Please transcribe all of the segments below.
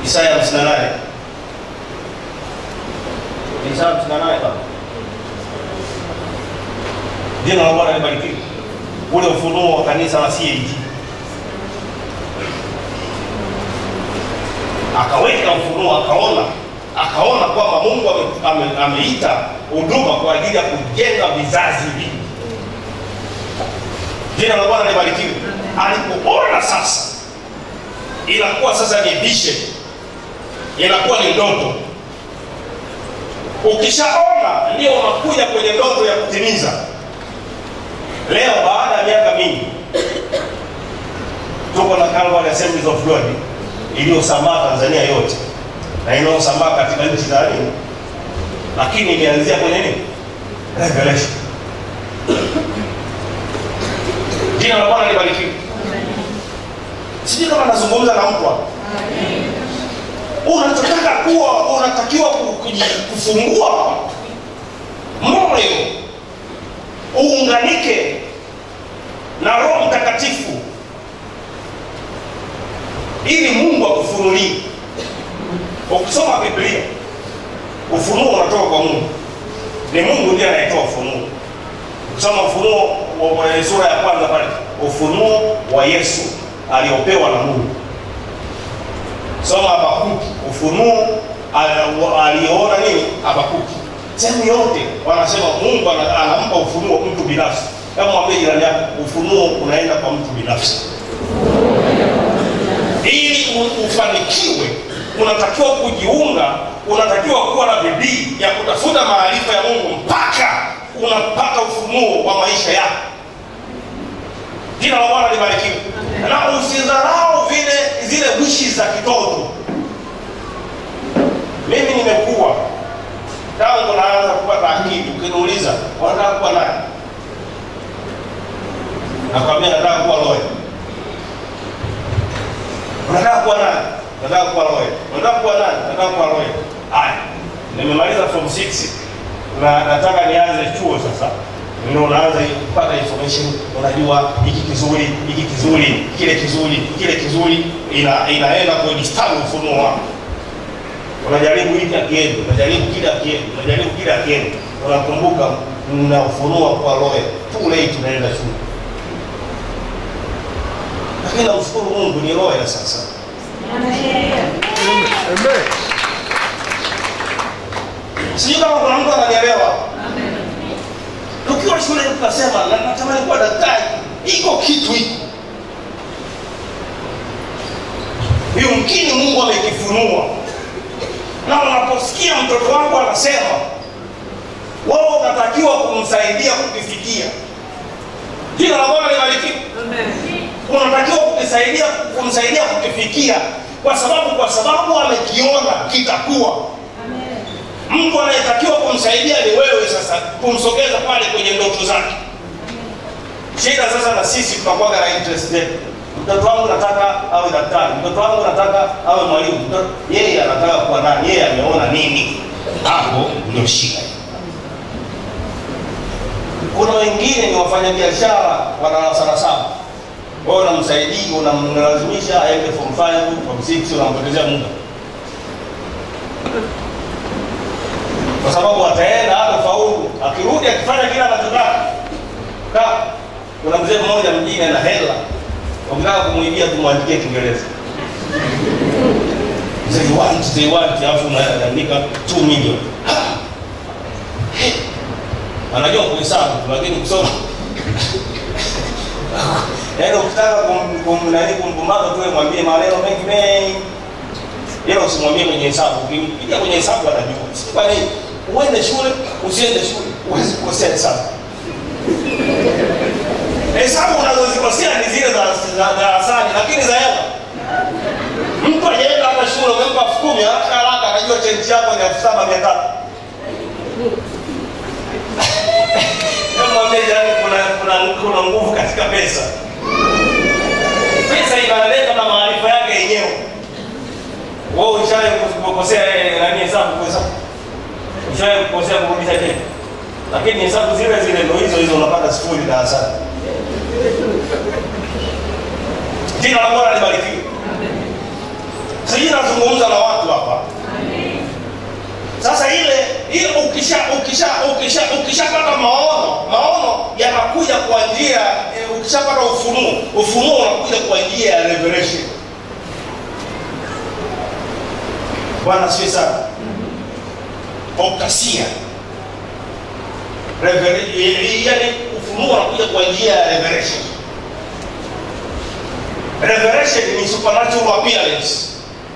Isaya 58. Isaya 58 baba. Jina la Bwana libarikiwe. Ule ufunuo wa kanisa la CAG. Akaweka ufunuo, akaona akaona kwamba Mungu ame- ame- ameita huduma kwa ajili ya kujenga vizazi hivi. Jina la Bwana libarikiwe. Alipoona sasa, inakuwa sasa ni vision, inakuwa ni ndoto. Ukishaona ndio unakuja kwenye ndoto ya kutimiza. Leo baada ya miaka mingi tuko na Calvary Assemblies of God iliyosambaa Tanzania yote na inayosambaa katika nchi za nini, lakini imeanzia kwenye nini? Revelation. Jina la Bwana libarikiwe. Sijui kama nazungumza na mtu hapa. Unachotaka kuwa, unatakiwa ku- kuji- kufungua moyo uunganike na Roho Mtakatifu ili Mungu akufunulie. Ukisoma Biblia, ufunuo unatoka kwa Mungu, ni Mungu ndiye anayetoa ufunuo. Ukisoma Ufunuo wa- wa sura ya kwanza pale, ufunuo wa Yesu aliopewa na Mungu. Soma Habakuki, ufunuo al- wa- aliyoona nini Habakuki. Sehemu yote wanasema Mungu ana- anampa ufunuo mtu binafsi. Kama mwambie jirani yako, ufunuo unaenda kwa mtu binafsi ili u- ufanikiwe unatakiwa kujiunga unatakiwa kuwa na bidii ya kutafuta maarifa ya mungu mpaka unapata ufunuo wa maisha yako jina la bwana libarikiwe na usidharau vile zile wishi za kitoto mimi nimekuwa tangu naanza kupata akili ukiniuliza wanataka kuwa nani nakwambia nataka kuwa loya unataka kuwa nani nataka kuwa lawyer unataka kuwa nani nataka kuwa lawyer haya nimemaliza form 6 na nataka nianze chuo sasa ndio unaanza kupata information unajua hiki kizuri hiki kizuri kile kizuri kile kizuri ina, inaenda kwenye stawi ufunuo wako unajaribu hiki akienda unajaribu kile akienda unajaribu kile akienda unakumbuka na ufunuo kwa lawyer too late unaenda shule lakini namshukuru mungu ni lawyer sasa sijui kama kuna mtu ananielewa tukiwa shule tukasema na- natamani kuwa daktari iko kitu hiko yumkini mungu amekifunua na unaposikia mtoto wako anasema wewe unatakiwa kumsaidia kukifikia jina la bwana libarikiwe unatakiwa kukisaidia kumsaidia kukifikia kwa sababu kwa sababu amekiona kitakuwa mtu anayetakiwa kumsaidia ni wewe sasa kumsogeza pale kwenye ndoto zake shida sasa na sisi tunakuwaga na interest zetu mtoto wangu nataka awe daktari mtoto wangu nataka awe mwalimu Mtoto- yeye anataka kuwa nani yeye ameona nini hapo ndio shida kuna wengine ni wafanyabiashara wa darasa la saba wewe unamsaidia unamlazimisha aende form 5 form 6 unampotezea muda kwa sababu ataenda hata faulu akirudi akifanya kile anachotaka ka kuna mzee mmoja mjini ana hela ukitaka kumwibia tumwandikie kiingereza they want they want alafu unaandika 2 million Ah! Hey! anajua kuhesabu tu, lakini kusoma yaani ukitaka kum- kum- nani kumpumbaza tu wewe mwambie maneno mengi mengi ila usimwambie kwenye hesabu ukimpiga kwenye hesabu atajua si kwa nini uende shule usiende shule huwezi kukosea hesabu hesabu unazozikosea ni zile za za darasani lakini za hela mtu ajaenda hata shule umempa elfu kumi haraka haraka anajua chenji yako ni elfu saba mia tatu Hebu mwambie jirani kuna kuna kuna nguvu katika pesa pesa inaleta na maarifa yake yenyewe wewe ushawahi kukosea eh, nani hesabu kuhesabu ushawahi kukosea kurudisha tena lakini hesabu zile zile ndo hizo hizo unapata sifuri darasani jina la bwana libarikiwe sijui sijui nazungumza na watu hapa sasa ile ile ukisha ukisha ukisha ukishapata maono maono yanakuja kwa njia eh, ukishapata ufunuo ufunuo unakuja kwa njia ya revelation bwana sio sana okasia Revela- eh, eh, yaani ufunuo unakuja kwa njia ya revelation revelation ni supernatural appearance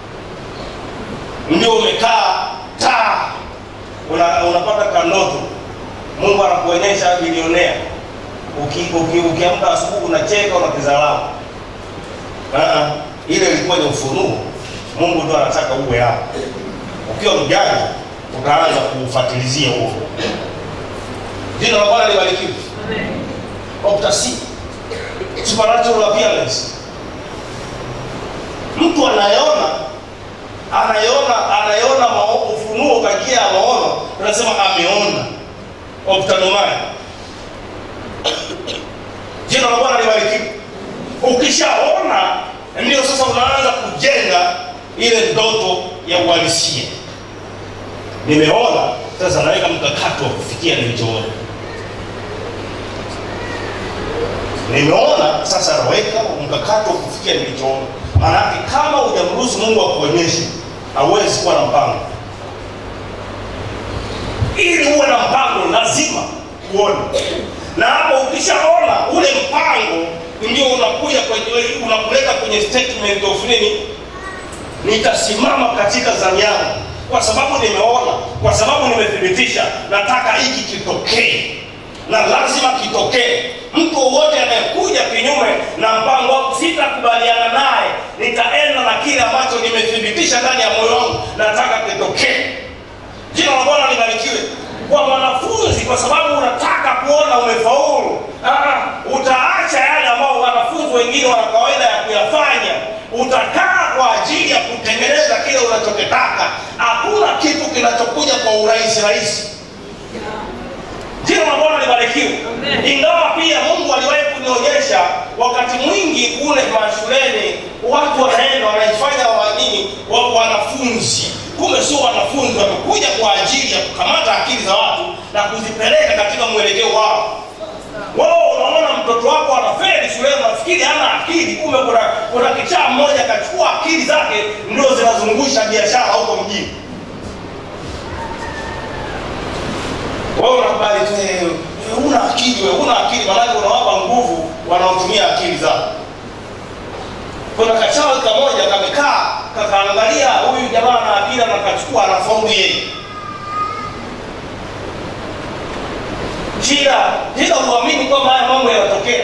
ndio umekaa taa una, unapata kanoto mungu anakuonyesha bilionea ukiamka uki, uki, ukiamka asubuhi unacheka unakizalamu uh-uh. ile ilikuwa ni ufunuo mungu ndo anataka uwe hapo ukiwa mjanja utaanza kuufatilizia huo jina la bwana libarikiwe optasi supernatural appearance mtu anayeona anayeona anayeona mao- ufunuo kwa njia ya maono tunasema ameona optanomai jina la bwana libarikiwe ukishaona ndio sasa unaanza kujenga ile ndoto ya uhalisia nimeona sasa naweka mkakati wa kufikia nilichoona nimeona sasa naweka mkakati wa kufikia nilichoona maanake kama hujamruhusu mungu akuonyeshe hauwezi kuwa na mpango ili uwe na mpango lazima uone na hapo ukishaona ule mpango ndio unakuja kwenye unakuleta kwenye statement of nini nitasimama katika zamu yangu kwa sababu nimeona kwa sababu nimethibitisha nataka hiki kitokee na lazima kitokee mtu wowote anayekuja kinyume na mpango wangu sitakubaliana naye nitaenda na kile ambacho nimethibitisha ndani ya moyo wangu nataka kitokee jina la bwana libarikiwe kwa mwanafunzi kwa sababu unataka kuona umefaulu ah, utaacha yale ambao wanafunzi wengine wana kawaida ya kuyafanya utakaa kwa ajili ya kutengeneza kile unachokitaka hakuna kitu kinachokuja kwa urahisi rahisi jina la bwana libarikiwe ingawa pia mungu aliwahi kunionyesha wakati mwingi kule mashuleni watu wanaenda wanaifanya wanini wa wanafunzi kumbe sio wanafunzi wamekuja kwa ajili ya kukamata akili za watu na kuzipeleka katika mwelekeo wao wao unaona mtoto wako anafeli shuleni unafikiri hana akili kumbe kuna, kuna kichaa mmoja akachukua akili zake ndio zinazungusha biashara huko mjini wewe unakubali tu eh, eh, una akili wewe una akili maanake unawapa nguvu wanaotumia akili zao kuna kachawi kamoja kamekaa kakaangalia huyu jamaa na akili na kachukua anafaulu yeye shida shida huamini kwamba haya mambo yanatokea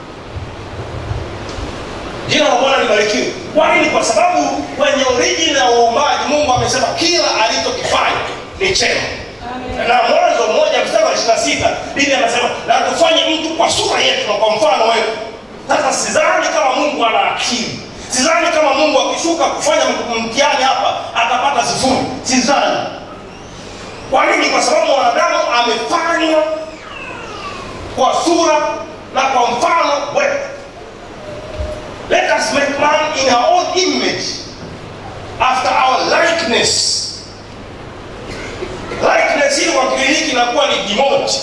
jina la bwana libarikiwe kwa nini kwa sababu kwenye origin ya uumbaji mungu amesema kila alichokifanya ni chema na mwanzo mmoja mstari wa ishirina sita biblia anasema na tufanye mtu kwa sura yetu na kwa mfano wetu sasa sidhani kama mungu ana akili sidhani kama mungu akishuka kufanya mtihani hapa atapata sifuri sidhani kwa nini kwa sababu mwanadamu amefanywa kwa sura na kwa mfano wetu let us make man in our own image after our likeness likeness hili kwa kigiriki inakuwa ni demote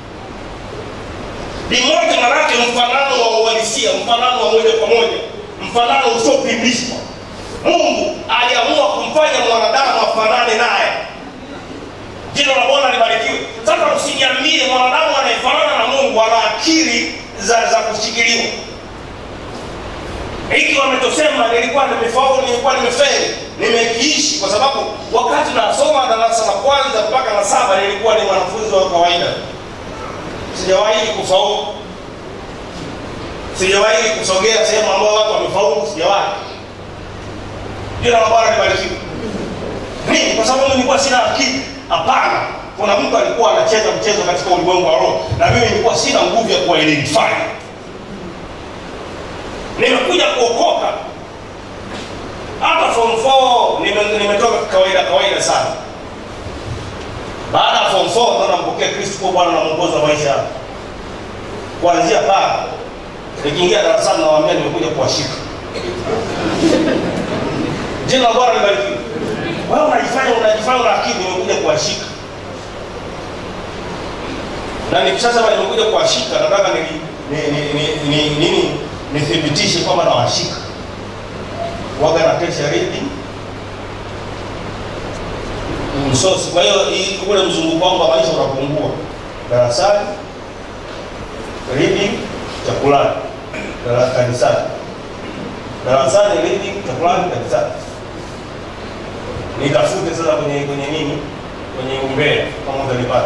demote manake mfanano wa uhalisia mfanano wa moja kwa moja mfanano usiopimishwa mungu aliamua kumfanya mwanadamu afanane naye jina la bwana libarikiwe sasa usiniambie mwanadamu anayefanana na mungu ana akili za, za kushikiliwa hiki wamechosema nilikuwa nimefaulu nilikuwa nimefeli nimekiishi kwa sababu wakati nasoma darasa la kwanza mpaka la saba nilikuwa ni mwanafunzi wa kawaida sijawahi kufaulu sijawahi kusogea sehemu ambao watu wamefaulu sijawahi jina la bwana libarikiwe nini kwa sababu nilikuwa sina akili hapana kuna mtu alikuwa anacheza mchezo katika ulimwengu wa roho na mimi nilikuwa sina nguvu ya kuwaidentify nimekuja kuokoka hata form 4 nime- nimetoka kawaida kawaida sana baada ya form 4 ndo nampokea kristo kuwa bwana na mwongozi wa maisha yangu kuanzia pale nikiingia darasani nawambia nimekuja kuwashika jina la bwana libarikiwe wewe unajifanya unajifanya una akili umekuja kuwashika na nikishasema nimekuja kuwashika nataka ni, ni, ni, ni, ni, nini nithibitishe kwamba nawashika waga na kesha reading msosi kwa hiyo hii- ule mzunguko wangu wa maisha unapungua darasani reading chakulani dara- kanisani darasani reading chakulani kanisani nitafute sasa kwenye kwenye nini kwenye umbea kama utanipata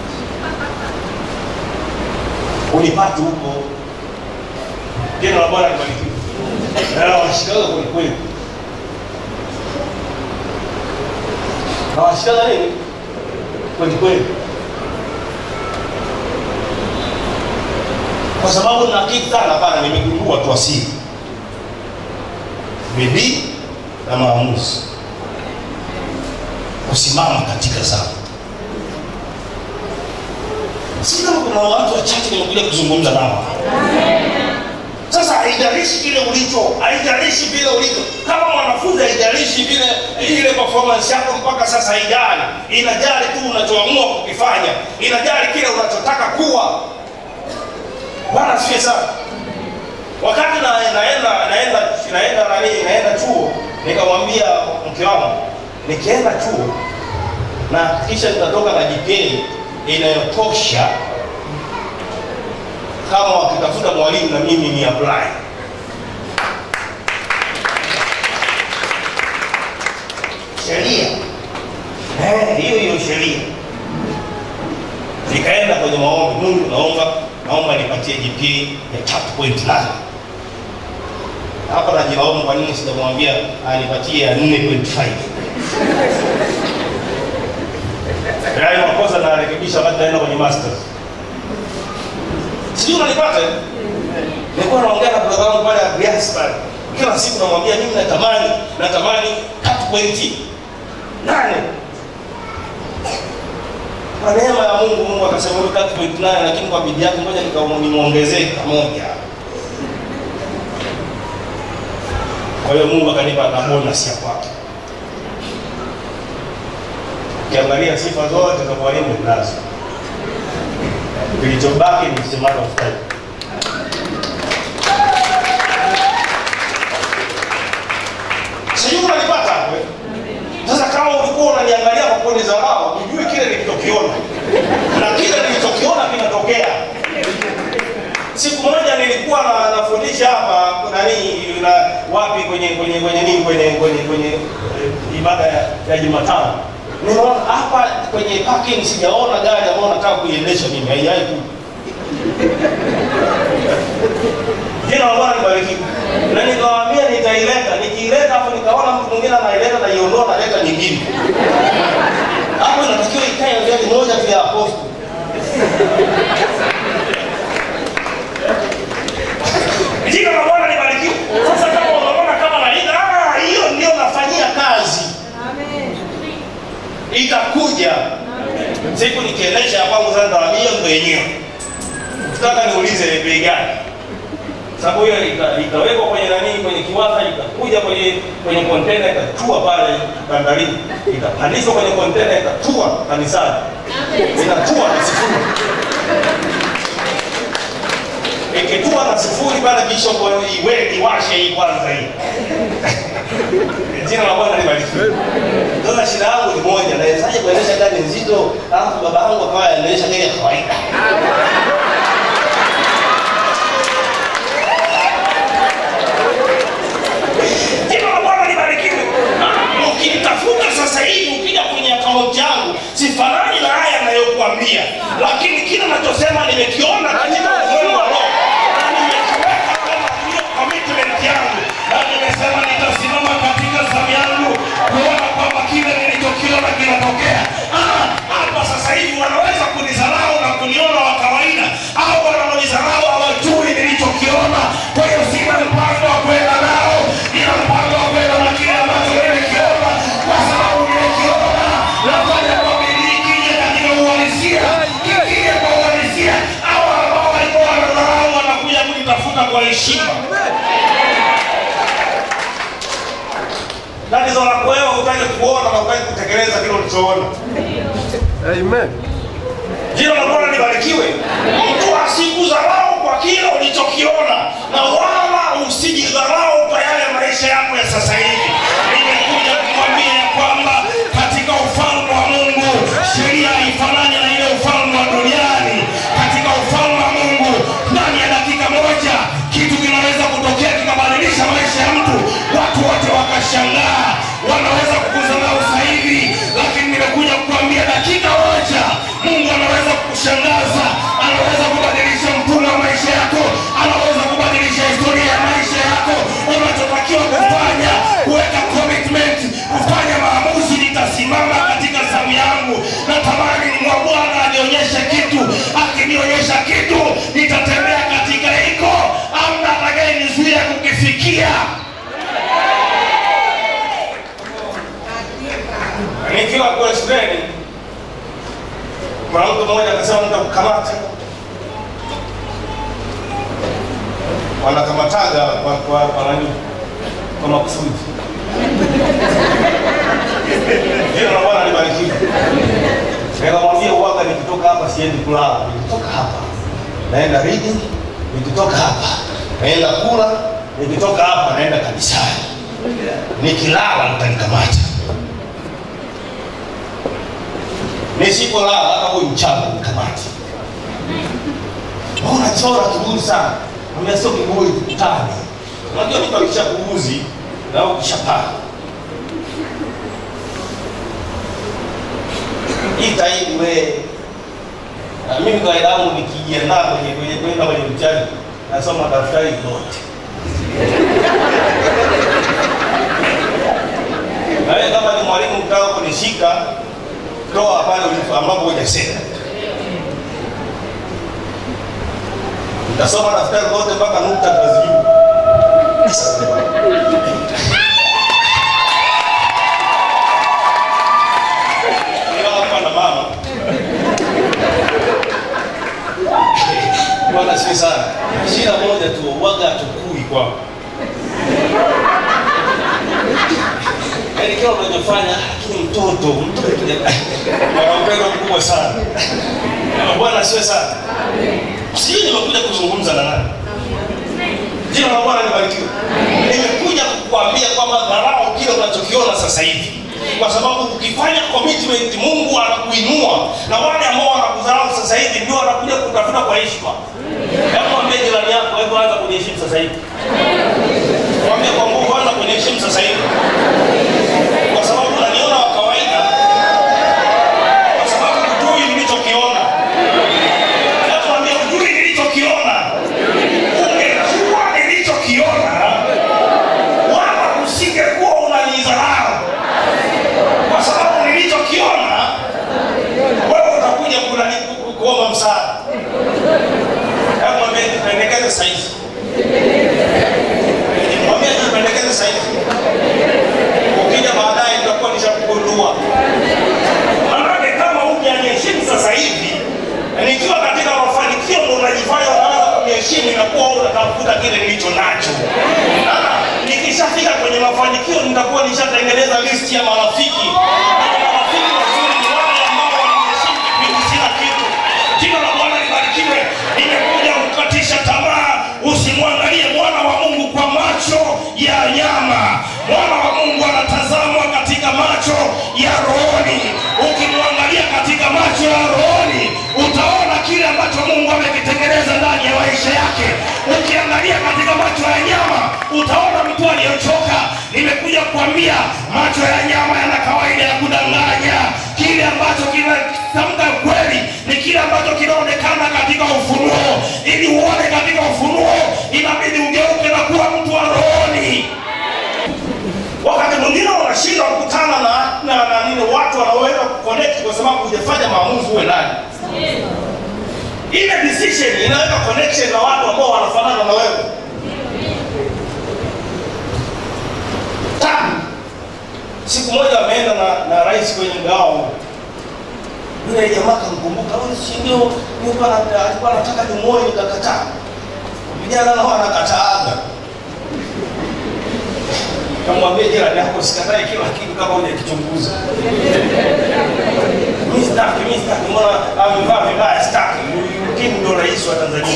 unipate huko jina la bwana libarikiwe na nawashikaga kwelikweli nawashikaga nini kwelikweli kwa sababu na akili sana hapana nimegundua tu asili bidii na maamuzi kusimama katika zao si kama kuna watu wachache nimekuja kuzungumza nao sasa haijalishi kile ulicho haijalishi vile ulicho kama mwanafunzi haijalishi vile ile performance yako mpaka sasa haijali inajali tu unachoamua kukifanya inajali kile unachotaka kuwa bwana sie sana wakati na, naenda naenda naenda nani naenda chuo nikamwambia mke wangu nikienda chuo na kisha nitatoka na GPA inayotosha kama wakitafuta mwalimu na mimi ni apply sheria Eh, hiyo hiyo sheria nikaenda kwenye maombi mungu naomba naomba nipatie GPA ya tatu point nane hapa najilaumu kwa nini sijamwambia anipatie ya 4.5 yaani makosa narekebisha wakati naenda kwenye masters sijui unanipata eh? nilikuwa naongea na brother wangu pale Agrias pale kila siku namwambia mimi natamani natamani tatu pointi nane kwa neema ya Mungu Mungu akasema huyu tatu pointi nane lakini kwa bidii yake ngoja nika- nimwongezee kamoja kwa hiyo Mungu akanipa na bonus ya kwake ukiangalia sifa zote za mwalimu nazo kilichobaki ni msimamo of time sijui unanipata hapo eh? sasa kama ulikuwa unaniangalia kwa kuoni dharau ujue kile nilichokiona na kile nilichokiona kinatokea siku moja nilikuwa na, nafundisha hapa nani na wapi kwenye kwenye kwenye nini kwenye kwenye kwenye eh, ibada ya, ya Jumatano nimeona hapa kwenye parking sijaona gari ambayo nataka kuiendesha mimi haijai ku jina la Bwana libarikiwe na nikawaambia nitaileta nikiileta hapo nikaona mtu mwingine anaileta naiondoa naleta nyingine hapo inatakiwa ikae gari moja tu ya apostol jina la Bwana libarikiwe. Sasa kama unaona kama naida, ah, hiyo ndio nafanyia kazi, itakuja siku nikiendesha ya kwangu. Sasa nitawaambia mwenyewe, nataka niulize ni bei gani, sababu hiyo ita- itawekwa kwenye nani, kwenye kiwanda, itakuja kwenye kwenye kontena, itatua pale bandarini, itapandishwa kwenye kontena, itatua kanisani, inatua na sifuri ikitua na sifuri pale bishop iwe iwashe hii kwanza hii jina la bwana libarikiwe sasa shida yangu ni moja nawezaje kuendesha gari nzito alafu baba yangu akawa anaendesha gari ya kawaida jina la bwana libarikiwe ukitafuta sasa hivi ukija kwenye akaunti yangu sifanani na haya anayokuambia lakini kile nachosema nimekiona katika ufunuo wa roho na nimekiweka kama hiyo commitment yangu na nimesema nitasimama katika zamu yangu kuona kwamba kile nilichokiona kinatokea Ah, hapa sasa hivi wanaweza kunidharau na kuniona wa kawaida au wanaonidharau hawajui nilichokiona kwa hiyo sina mpango wa kwenda nao ina mpango wa kwenda na kile ambacho nimekiona kwa sababu nimekiona nafanya kwa bidii kije katika uhalisia kikije kwa uhalisia au tatizo lako wewe hutaki kuona na hutaki kutekeleza kile ulichoona Amen. jina la bwana libarikiwe mtu asikudharau kwa kile ulichokiona na wala usijidharau kwa yale maisha yako ya sasa hivi nimekuja kukwambia ya kwamba katika ufalme wa mungu sheria haifanani na ile ufalme wa duniani katika ufalme wa mungu ndani ya dakika moja kitu kinaweza kutokea kikabadilisha maisha ya mtu watu wote wakashangaa wanaweza kukudharau sasa hivi lakini nimekuja kukwambia dakika moja mungu anaweza kukushangaza anaweza kubadilisha mfumo wa maisha yako anaweza kubadilisha historia ya maisha yako unachotakiwa kufanya kuweka commitment kufanya maamuzi nitasimama katika zamu yangu natamani mwa bwana anionyeshe kitu akinionyesha kitu nitatembea katika hiko amna atakayenizuia kukifikia nikiwa kule shuleni kuna mtu mmoja akasema nitakukamata wanakamataga kwa kwa kwa nani kwa makusudi jina la bwana libarikiwe nikamwambia uwaga nikitoka hapa siendi kulala nikitoka hapa naenda reading nikitoka hapa naenda kula nikitoka hapa naenda kanisani nikilala mtanikamata nisipolala hata huyu mchana nikamati unachora kiburi sana ambia sio kiburi tukutane unajua mtu akisha kuuzi na ukishapaa itaidi we na mimi kawaida yangu nikijiandaa kwenye kwenye kwenda kwenye mtihani nasoma daftari lote na wewe kama ni mwalimu mtaka kunishika toa pale ulipo ambapo hujasema utasoma daftari lote mpaka nukta tutazijibu hapa na mama bwana si sana shida moja tu waga tukui kwako yaani kila unachofanya lakini mtoto mtoto ana upendo mkubwa sana bwana siwe sana sijui nimekuja kuzungumza na nani jina la bwana libarikiwe nimekuja kukuambia kwamba dharau kile unachokiona sasa hivi kwa sababu ukifanya commitment mungu anakuinua na wale ambao wanakudharau sasa hivi ndio wanakuja kutafuta kwa heshima hebu mwambie jirani yako hebu anza kuniheshimu sasa hivi mwambie kwa nguvu anza kuniheshimu sasa hivi kwa sababu unaniona wa kawaida kwa sababu hujui nilichokiona hebu mwambie hujui nilichokiona ungejua nilichokiona wala usingekuwa unanidharau kwa sababu nilichokiona wewe utakuja kunani- ku- kuomba msaada hebu mwambie tupendekeze saizi mwambie tupendekeze saizi ukija baadaye tutakuwa nishakugundua manake kama hujaniheshimu sasa hivi nikiwa katika mafanikio ndo unajifanya unaanza kuniheshimu inakuwa wewe unatafuta kile nilicho nacho Ah, nikishafika kwenye mafanikio nitakuwa nishatengeneza listi ya marafiki Na marafiki wazuri ni wale ambao wananiheshimu kipindi sina kitu jina la bwana libarikiwe nimekuja kukatisha tamaa usimwangalie mwana wa mungu kwa macho ya nyama mwana wa mungu anatazamwa katika macho ya rohoni ukimwangalia katika macho ya rohoni utaona kile ambacho mungu amekitengeneza ndani ya maisha yake ukiangalia katika macho ya nyama utaona mtu aliyochoka nimekuja kuambia macho ya nyama yana kawaida ya kudanganya kile ambacho kinatamka kweli ni kile ambacho kinaonekana katika ufunuo ili uone katika ufunuo inabidi ugeuke na kuwa mtu wa rohoni wakati mwingine unashindwa kukutana na, na, na nini watu wanaoweza kuconnect kwa sababu hujafanya maamuzi uwe nani ile decision inaweka connection na watu ambao wanafanana na wewe tatu siku moja ameenda na, na rais kwenye mgao yule jamaa kamkumbuka huyu si ndio nilikuwa na- alikuwa anataka nimuoe nikakataa vijana nao wanakataaga kamwambia jirani yako sikatae kila kitu kama hujakichunguza. Mimi sitaki, mimi sitaki, mbona amevaa vibaya, sitaki. Ukimwi ndio rais wa Tanzania.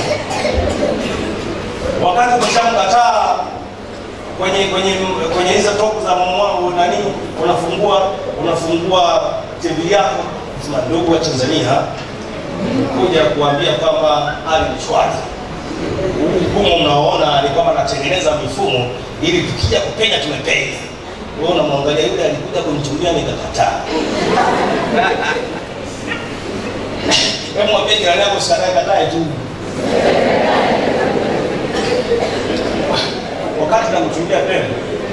Wakati umeshamkataa kwenye kwenye kwenye hizo topu za mwa- nani, unafungua unafungua TV yako, sema ndugu wa Tanzania, kuja kuambia kwamba hali ni shwari. Huu mfumo mnaoona ni kwamba natengeneza mifumo ili tukija kupenya tumepenya. Wewe unamwangalia yule alikuja kunitumia nikakataa. Hebu mwambie jirani yako usikatae katae tu. Wakati namtumia pembe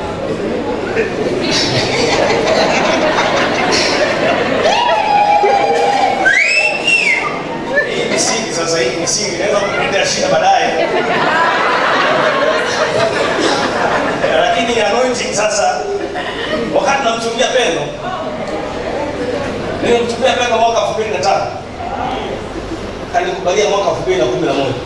hii misingi sasa, hii misingi inaweza kukuletea shida baadaye, lakini anointing sasa, wakati namtumia pendo, nilimtumia pendo mwaka elfu mbili na tano kanikubalia mwaka elfu mbili na kumi na moja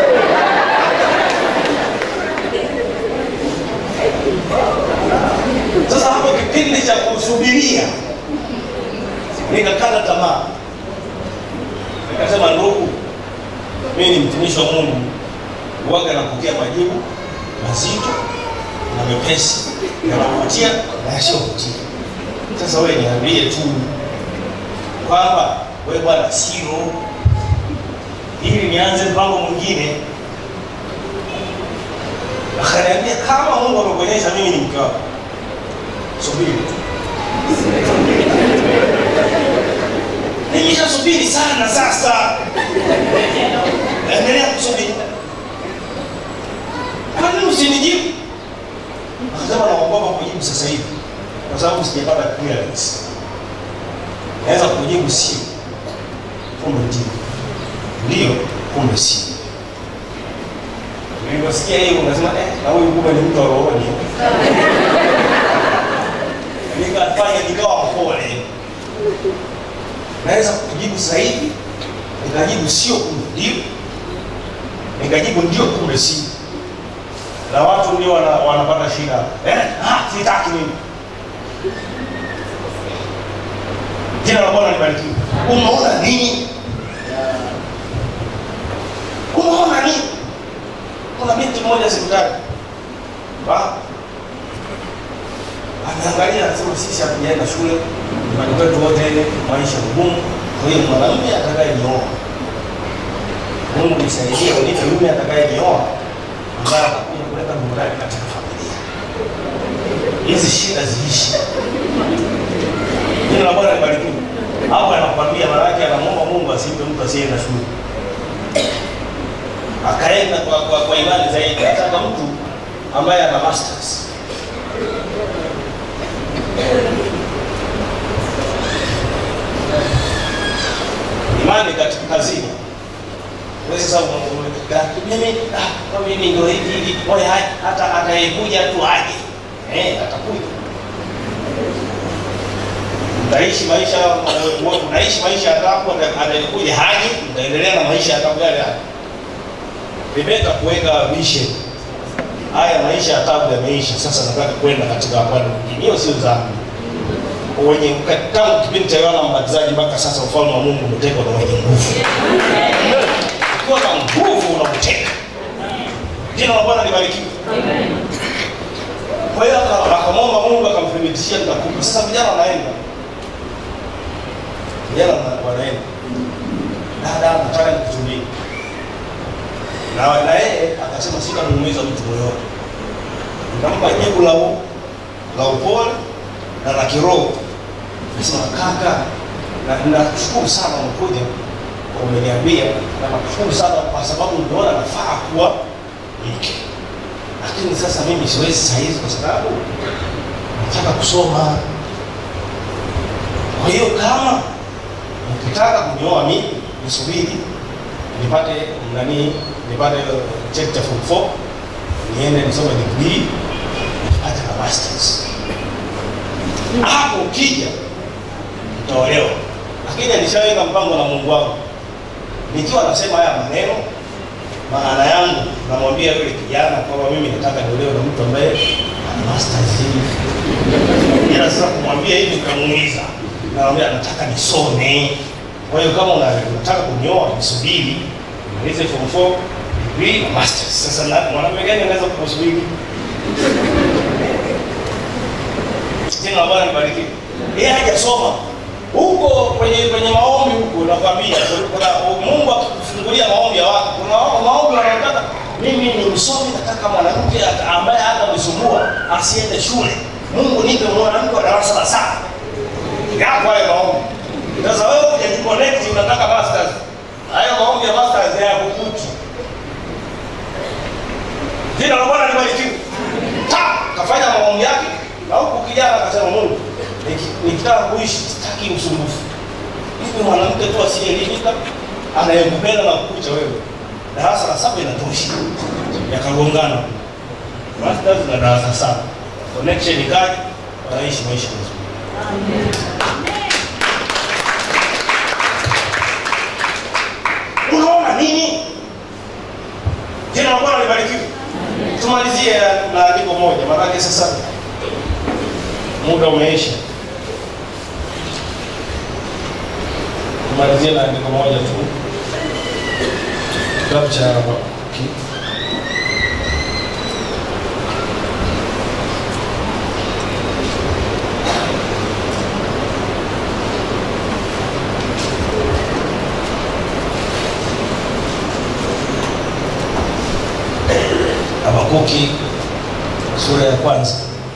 Sasa hapo kipindi cha kusubiria nikakata tamaa, nikasema ndugu, mimi ni mtumishi wa Mungu, uwaga napokea majibu mazito na mepesi yanavutia na yasiyovutia. Sasa wewe niambie tu kwamba wewe bwana sio ili nianze mpango mwingine. Akaniambia kama Mungu amekuonyesha mimi ni mke wako, subiri tu. Nimeshasubiri sana sasa, endelea kusubiri. Kwa nini usinijibu? Akasema naogopa kujibu sasa hivi kwa sababu sijapata clearance. Naweza kujibu sio, kumbe ndio, ndio, kumbe sio. Niliposikia hiyo unasema eh, na huyu kumbe ni mtu wa rohoni. Nikafanya nikawa mpole, naweza kujibu sasa hivi, nikajibu sio, kumbe ndio, nikajibu ndio, kumbe sio na watu ndio wana, wanapata shida eh, ah, sitaki mimi. Jina la Bwana libarikiwe. Umeona nini? Umeona nini? Kuna binti mmoja sikutaki, ameangalia anasema, sisi hatujaenda shule, nyumbani kwetu wote maisha magumu, kwa hiyo mwanamume atakayenioa, Mungu nisaidie, unipe mume atakayenioa ambaye atakuja kuleta burudani katika familia. Hizi shida ziishi. Jina la Bwana libarikiwe. Hapo anakwambia maana yake anamwomba Mungu asimpe mtu asiyeenda shule. Akaenda kwa, kwa, kwa imani zaidi, ataka mtu ambaye ana masters. Imani katika kazini wewe sasa mimi ah, mimi ndio hivi hivi, oya hata atayekuja tu aje, eh, atakuja. Mtaishi maisha, unaishi maisha ya tabu, atayekuja haji, mtaendelea na maisha ya tabu yale yale. Nimeweza kuweka vision, haya maisha ya tabu yameisha, sasa nataka kwenda katika upande mwingine. Hiyo sio dhambi wenye tangu kipindi cha Yohana Mbatizaji mpaka sasa, ufalme wa Mungu umetekwa na wenye nguvu ukiwa na nguvu unakuteka. Jina la Bwana libarikiwe. Kwa hiyo akamwomba Mungu akamthibitishia nitakupa. Sasa vijana wanaenda, vijana wanaenda, dada, nataka nikutumie na na yeye akasema sitamuumiza mtu yoyote, nikampa jibu la la upole na la kiroho. Nasema kaka, na nakushukuru sana umekuja umeniambia na nakushukuru sana kwa sababu umeona nafaa kuwa mke, lakini sasa mimi siwezi saa hizi kwa sababu nataka kusoma. Kwa hiyo kama mkitaka kunioa mimi, nisubiri nipate nani, nipate cheti cha form 4 niende nisome degree nipate na masters. Hapo ukija utaolewa, lakini nishaweka mpango na Mungu wangu nikiwa nasema haya maneno, maana yangu namwambia yule kijana kwamba mimi nataka niolewe na mtu ambaye masters hivi ila sasa kumwambia hivi nikamuuliza namwambia nataka nisome kwa hiyo kama una- unataka kunioa nisubiri malize form 4 degree na masters sasa na- mwanamume gani anaweza kukusubiri tena bwana nibariki yeye hajasoma huko kwenye kwenye maombi huko nakwambia kuna Mungu akikufungulia maombi ya watu kuna maombi wanataka mimi ni msomi nataka mwanamke ata- ambaye hata msumbua asiende shule Mungu nipe mwanamke wa darasa la saba yapo hayo maombi sasa wewe hujajiconnect unataka masters hayo maombi ya masters ya kukuti jina la Bwana libarikiwe ta kafanya maombi yake na huku kijana akasema Mungu niki- nikitaka kuishi sitaki usumbufu hivi mwanamke tu asiyeelimika anayekupenda na kukucha wewe darasa la saba inatosha yakagongana masters na darasa saba connection ikaja wanaishi maisha mazuri unaona nini jina la bwana libarikiwe tumalizie na andiko moja maanake sasa muda umeisha tumalizie na andiko moja tu kitabu cha Habakuki. Habakuki sura ya kwanza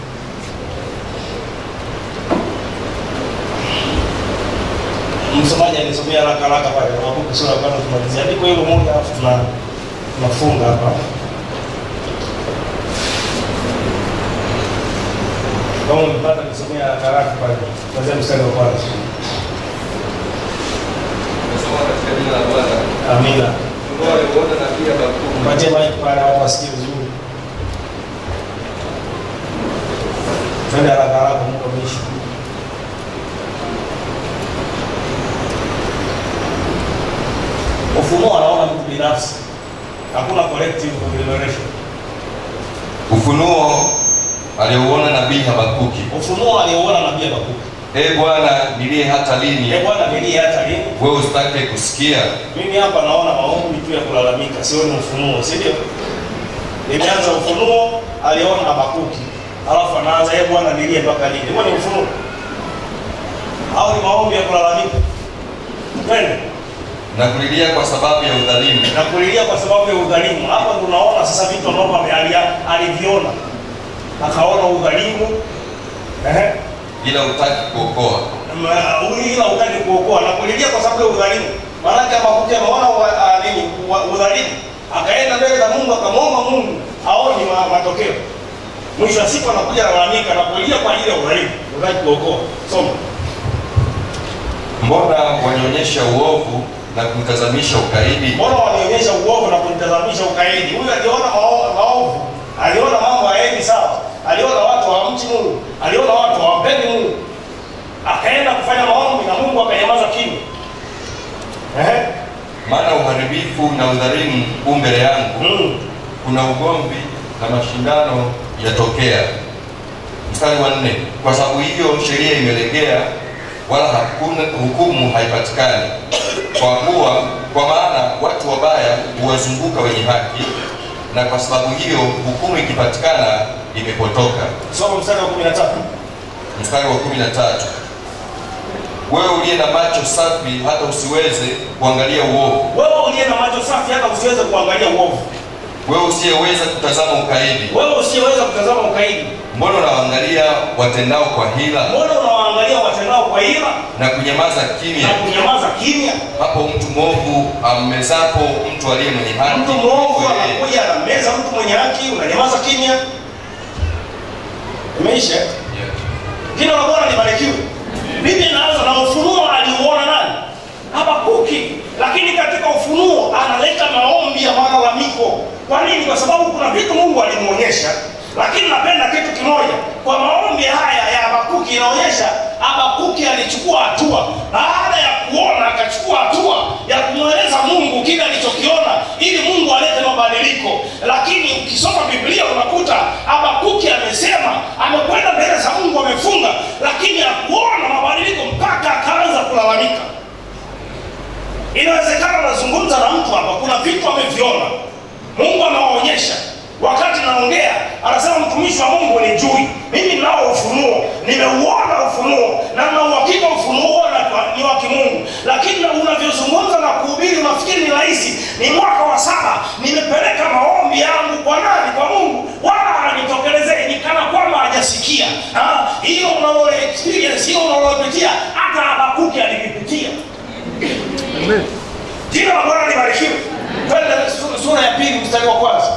msomaji alisomea haraka haraka pale Habakuki sura ya kwanza tumalizia andiko hilo moja alafu tuna tunafunga hapa kama umepata nisomea haraka haraka pale kwanzia mstari wa kwanza Nasoma katika jina la Bwana. amina Mungu alimuona nabii Habakuki mpatie maiki pale watu wasikie vizuri twende haraka haraka muda umeisha ufunuo anaona mtu binafsi hakuna collective revelation Ufunuo aliouona nabii Habakuki. ufunuo aliouona nabii Habakuki Ee Bwana, nilie hata lini? e bwana nilie hata lini Wewe usitake kusikia? mimi hapa naona maombi tu ya kulalamika sioni ufunuo si ndio nimeanza ufunuo aliona habakuki alafu anaanza e bwana nilie mpaka lini huo ni ufunuo au ni maombi ya kulalamika twende Na kulilia kwa sababu ya udhalimu. na kulilia kwa sababu ya udhalimu hapa tunaona sasa vitu ambavyo ame- ali- aliviona akaona udhalimu ehe ila utaki kuokoa. Ma- huyu ila utaki kuokoa na kulilia kwa sababu ya udhalimu. Maanake Habakuki ameona wa- ah, nini wa- udhalimu, akaenda mbele za Mungu akamwomba Mungu aoni ma, matokeo. Mwisho wa siku anakuja analalamika na kulia kwa ajili ya udhalimu, utaki kuokoa. Soma. Mbona wanionyesha uovu na kumtazamisha ukaidi? Mbona wanionyesha uovu na kunitazamisha ukaidi? Huyu aliona mao- maovu, aliona mambo hayaendi sawa, aliona watu hawamchi Mungu, aliona watu hawampendi Mungu, akaenda kufanya maombi na Mungu akanyamaza kimya. Ehe. Maana uharibifu na udhalimu u mbele yangu, Mm. kuna ugomvi na mashindano yatokea. Mstari wa nne, kwa sababu hiyo sheria imelegea, wala hakuna hukumu haipatikani. Kwa kuwa kwa maana watu wabaya huwazunguka wenye haki, na kwa sababu hiyo hukumu ikipatikana imepotoka. Soma mstari wa 13. Mstari wa kumi na tatu, wewe uliye na macho safi hata usiweze kuangalia uovu, Wewe uliye na macho safi hata usiweze kuangalia uovu. wewe usiyeweza kutazama ukaidi, Wewe usiyeweza kutazama ukaidi. mbona unawaangalia watendao kwa hila Mbona unawaangalia watendao kwa hila na kunyamaza na kimya? kunyamaza kimya? Hapo mtu mwovu ammezapo mtu aliye mwenye haki, Mtu mwovu wewe, anakuja anameza mtu mwenye haki, unanyamaza kimya. Imeisha. yeah. Jina la Bwana libarikiwe. Biblia inaanza na ufunuo aliuona nani? Habakuki. Lakini katika ufunuo analeta maombi ya malalamiko. Kwa nini? Kwa sababu kuna vitu Mungu alimuonyesha. Lakini napenda kitu kimoja, kwa maombi haya ya Habakuki inaonyesha Habakuki alichukua hatua. Baada ya kuona, akachukua hatua ya kumweleza Mungu kile alichokiona, ili Mungu alete mabadiliko. Lakini ukis ukisoma biblia unakuta habakuki amesema amekwenda mbele za mungu amefunga lakini hakuona mabadiliko mpaka akaanza kulalamika inawezekana nazungumza na mtu hapa kuna vitu ameviona mungu amewaonyesha wakati naongea anasema mtumishi wa mungu ni jui mimi ninao ufunuo nimeuona ufunuo na na uhakika ufunuo huo na- ni wa kimungu lakini na unavyozungumza na kuhubiri unafikiri ni rahisi ni mwaka wa saba nimepeleka maombi yangu kwa nani kwa mungu wala anitokelezee ni kana kwamba hajasikia Ah, hilo unalole experience hilo unalopitia hata habakuki alivipitia Amen. jina la bwana libarikiwe twende su- sura ya pili mstari wa kwanza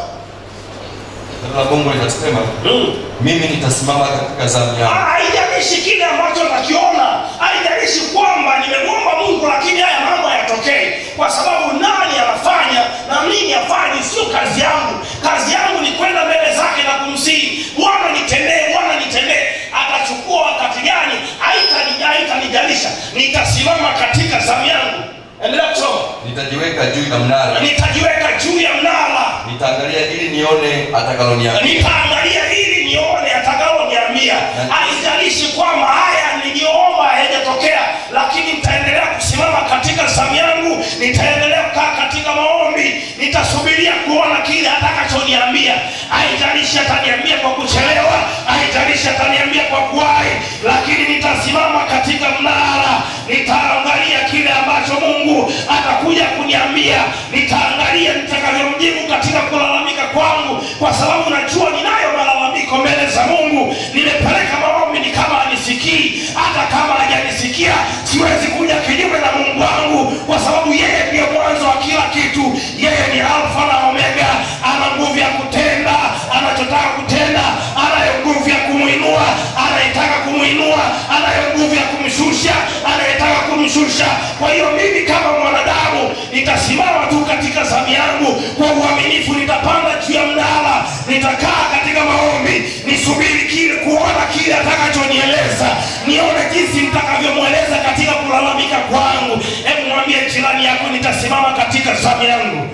Neno la Mungu linasema mimi nitasimama katika zamu yangu Ah, haijalishi kile ambacho nakiona haijalishi kwamba nimemwomba mungu lakini haya mambo hayatokei kwa sababu nani anafanya na mimi afanyi sio kazi yangu kazi yangu ni kwenda mbele zake na kumsihi bwana nitendee bwana nitendee atachukua wakati gani haitani- haitanijalisha nitasimama katika zamu yangu endelea kusoma nitajiweka juu ya mnara nitajiweka juu ya mnara nitaangalia ili nione atakaloniambia nitaangalia ili nione atakaloniambia haijalishi kwamba haya niliyoomba hayajatokea lakini nitaendelea kusimama katika zamu yangu nitaendelea kukaa katika maombi nitasubiria kuona kile atakachoniambia haijalishi ataniambia kwa kuchelewa haijalishi ataniambia kwa kuwahi lakini nitasimama katika mnara nitaangalia kile ambacho mungu atakuja kuniambia nitaangalia nitakavyomjibu katika kulalamika kwangu kwa sababu najua ninayo malalamiko mbele za mungu nimepeleka maombi ni kama anisikii hata kama hajanisikia siwezi kuja kinyume na mungu wangu kwa sababu yeye ndiye mwanzo wa kila kitu yeye ni alfa na omega ana nguvu ya kutenda anachotaka kutenda anayo nguvu ya kumwinua anayetaka kumwinua anayo nguvu ya kumshusha anayetaka kumshusha kwa hiyo mimi kama mwanadamu nitasimama tu katika zamu yangu kwa uaminifu nitapanda juu ya mnara nitakaa katika maombi nisubiri kile kuona kile atakachonieleza nione jinsi nitakavyomweleza katika kulalamika kwangu hebu mwambie jirani yako nitasimama katika zamu yangu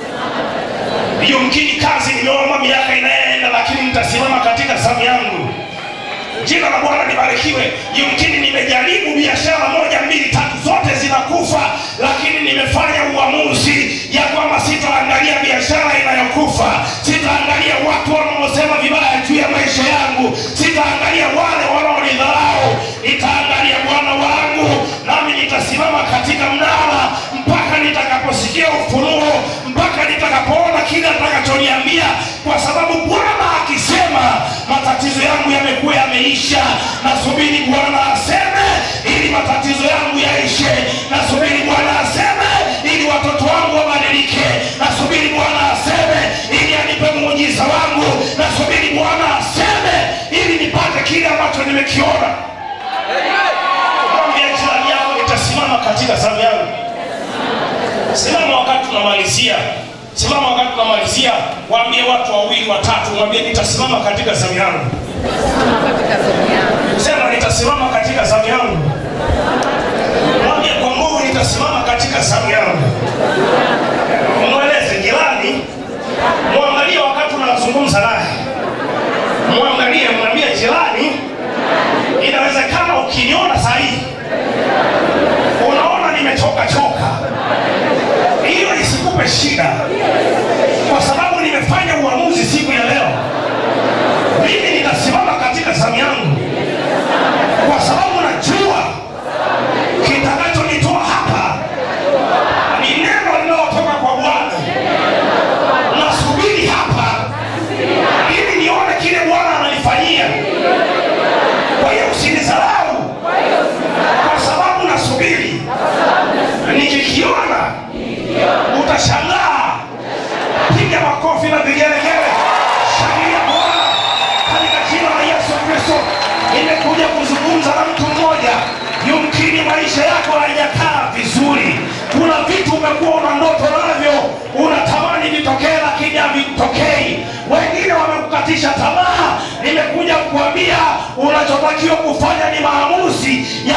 yumkini kazi nimeomba miaka inayeenda lakini nitasimama katika zamu yangu jina la bwana libarikiwe yumkini nimejaribu biashara moja mbili tatu zote zinakufa lakini nimefanya uamuzi ya kwamba sitaangalia biashara inayokufa sitaangalia watu wanaosema vibaya juu ya maisha yangu sitaangalia wale wanaonidharau nitaangalia bwana wangu nami nitasimama katika mnara mpaka nitakaposikia ufunuo mpaka nitakapoona kile atakachoniambia kwa sababu bwana akisema matatizo yangu yamekuwa yameisha nasubiri bwana aseme ili matatizo yangu yaishe nasubiri bwana aseme ili watoto wangu wabadilike nasubiri bwana aseme ili anipe muujiza wangu nasubiri bwana aseme ili nipate kile ambacho nimekiona mwambie jirani yako nitasimama katika zamu yangu simama wakati tunamalizia simama wakati tunamalizia waambie watu wawili watatu mwambie nitasimama katika zamu yangu sema nitasimama katika zamu yangu mwambie kwa nguvu nitasimama katika zamu yangu mweleze jirani mwangalie wakati unazungumza naye mwangalie mwambie jirani inawezekana ukiniona sahihi unaona nimechoka choka hiyo isikupe shida kwa sababu nimefanya uamuzi siku ya leo mimi nitasimama katika zamu yangu kwa sababu najua kitakachonitoa hapa ni neno linalotoka kwa bwana nasubiri hapa ili nione kile bwana ananifanyia kwa hiyo usinizarau kwa sababu nasubiri nikikiona utashangaa piga makofi na vigelegele shangilia bwana katika jina la yesu kristo nimekuja kuzungumza na mtu mmoja yumkini maisha yako hayajakaa vizuri kuna vitu umekuwa una ndoto navyo unatamani vitokee lakini havitokei wengine wamekukatisha tamaa nimekuja kuambia unachotakiwa kufanya ni maamuzi